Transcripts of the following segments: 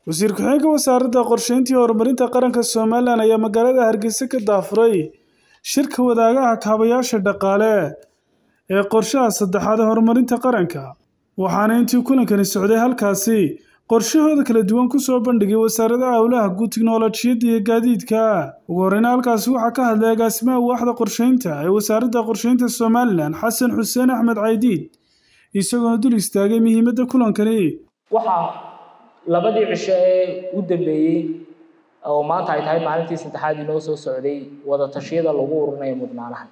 wasiir ku-xigeenka wasaaradda qorsheynta iyo horumarinta qaranka somalilan ayaa magaalada hargeysa ka daafuray shirka wadaagaha kaabayaasha dhaqaale ee qorshaha saddexaad ee horumarinta qaranka waxaana intii kulankani socday halkaasi qorshahooda kala duwan kusoo bandhigay wasaaradaha howlaha guud tiknolojiyadda iyo gaadiidka ugu horeyna halkaasi waxaa ka hadlay agaasimaha waaxda qorsheynta ee wasaaradda qorsheynta somalilan xasan xuseen axmed caydiid isagoona dul istaagay muhiimadda kulankani waxaa labadii cisho ee u dambeeyey oo maanta ay tahay maalintii saddexaad inoo soo socday wada tashiyada lagu ururinayo mudnaanaha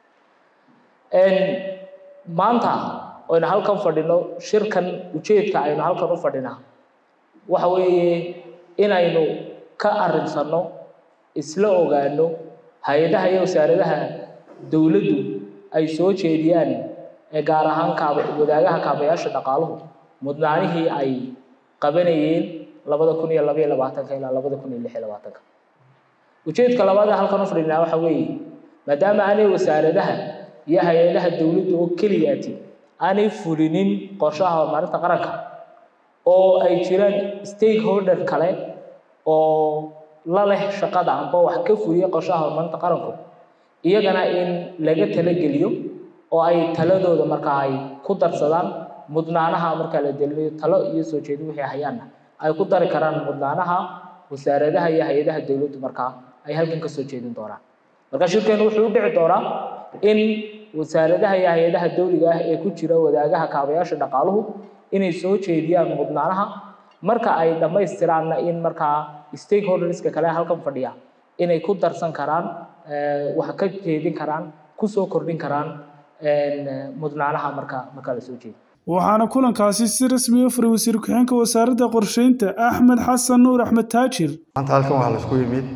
maanta aynu halkan fadhino shirkan ujeedka aynu halkan u fadhinaa waxa weeye inaynu ka arinsano isla ogaano hay-adaha iyo wasaaradaha dowladdu ay soo jeediyaan ee gaar ahaan kaab wadaagaha kaabayaasha dhaqaaluhu mudnaanihii ay qabanayeen labada kun iyo labaiyo labaatanka ilaa labada kun iyo lix iyo labaatanka ujeedka labaad ee halkan u fadhinaa waxa weeye maadaama aanay wasaaradaha iyo hay-adaha dowladdu oo keliyaati aanay fulinin qorshaha horumarinta qaranka oo ay jiraan stakeholder kale oo la leh shaqada amba wax ka fuliya qorshaha horumarinta qaranku iyagana in laga talageliyo oo ay taladooda markaa ay ku darsadaan mudnaanaha markaa la delinayo talo iyo soo jeedin wixii hayaanna ay ku dari karaan mudnaanaha wasaaradaha iyo hay-adaha dowladdu markaa ay halkan ka soo jeedin doonaan marka shirkeenu wuxuu u dhici doonaa in wasaaradaha iyo hay-adaha dowliga ah ee ku jira wadaagaha kaabayaasha dhaqaaluhu inay soo jeediyaan mudnaanaha marka ay dhammaystiraanna in markaa stakeholderska kale halkan fadhiya inay ku darsan karaan wax ka jeedin karaan kusoo kordhin karaan mudnaanaha marka marka la soo jeediyo waxaana kulankaasi si rasmi u furay wasiir ku-xigeenka wasaaradda qorsheynta axmed xasan nuur axmed taajir maanta halkan waxaa la isku yimid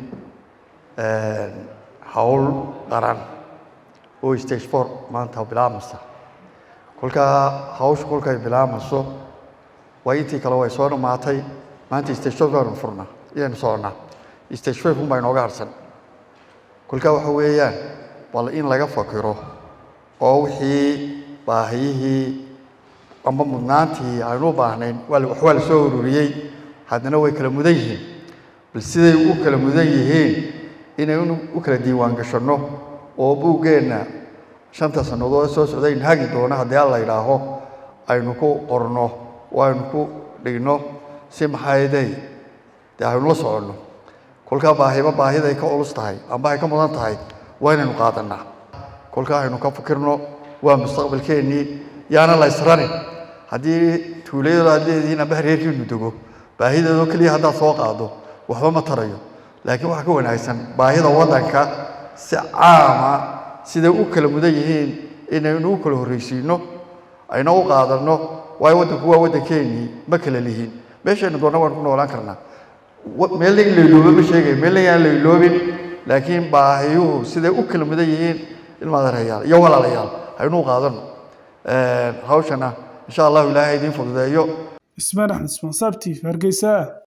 hawl qaran oo stage four maanta bilaabmaysa kolkaa hawsha kolkay bilaabmayso waa intii kale way soo dhammaatay maanta stage four baanu furnaa iyaynu soconnaa stage five unbaa inooga harsan kolkaa waxa weeyaan bal in laga fakiro oo wixii baahiyihii amba mudnaantii aynu u baahnayn wax waa la soo ururiyey haddana way kala mudan yihiin bal siday u kala mudan yihiin inaynu u kala diiwaan gashanno oo buuggeenna shanta sannadood soo socdayn hagi doono haddii alla idhaaho aynu ku qorno oo aynu ku dhigno si maxayday dee aynu la soconno kolkaa baahiba baahiday ka culus tahay amba ay ka mudan tahay waa inaynu qaadannaa kolkaa aynu ka fikirno waa mustaqbalkeennii yaana la ysranin haddii tuulayado aad leedihiin amba hareerkiinu dego baahideedoo keliya haddaad soo qaado waxba ma tarayo laakiin waxaa ka wanaagsan baahida waddanka si caama siday u kala mudan yihiin inaynu u kala horraysiino ayna u qaadanno waayo waddanku waa waddankeennii ma kala lihiin meeshaynu doonna waan ku noolaan karnaa meelna in layloobo ma sheegayo meelna yaan layloobin laakiin baahiyuhu siday u kala mudan yihiin ilmaadareyaal iyo walaalayaal aynu u qaadanno hawshana insha allahu ilaahay idiin fududeeyo ismaan axmed ismaan saabtiif hargeysa